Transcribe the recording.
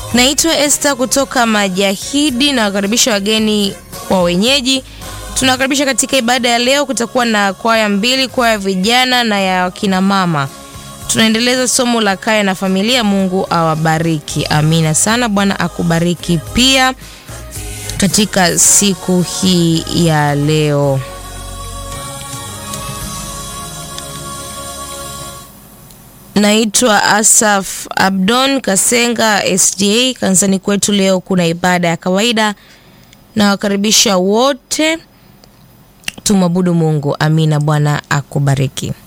Naitwa Esther kutoka Majahidi na wakaribisha wageni wa wenyeji. Tunawakaribisha katika ibada ya leo. Kutakuwa na kwaya mbili, kwaya ya vijana na ya kina mama. Tunaendeleza somo la kaya na familia. Mungu awabariki. Amina sana. Bwana akubariki pia katika siku hii ya leo. Naitwa Asaf Abdon Kasenga SDA. Kanisani kwetu leo kuna ibada ya kawaida, na wakaribisha wote tumwabudu Mungu. Amina. Bwana akubariki.